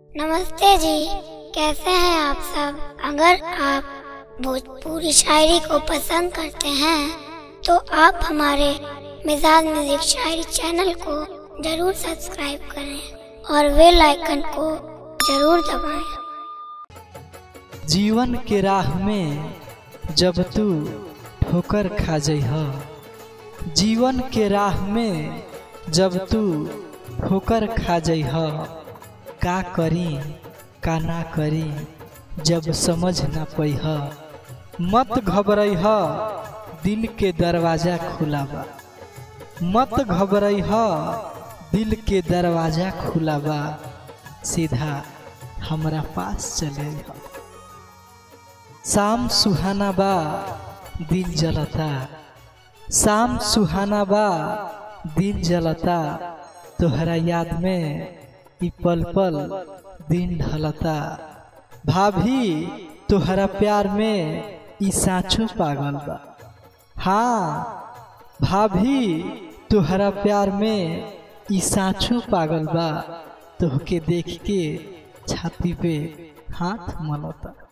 नमस्ते जी कैसे हैं आप सब अगर आप भोजपुरी शायरी को पसंद करते हैं तो आप हमारे मिजाज म्यूजिक शायरी चैनल को जरूर सब्सक्राइब करें और बेल आइकन को जरूर दबाएं। जीवन के राह में जब तू ठोकर खा जइह जीवन के राह में जब तू ठोकर खा जइह का करी का ना करी जब समझ ना पैह मत घबरइह दिल के दरवाजा खुला बा मत घबरइह दिल के दरवाजा खुला बा सीधा हमरा पास चले अइह शाम सुहाना बा दिल जलता शाम सुहाना बा दिल जलता तोहरा याद में ई पल पल दिन ढलता भाभी तोहरा प्यार में ई साँचो पागल बा हाँ भाभी तोहरा प्यार में ई साँचो पागल बा तोहके देख के छाती पे हाथ मलता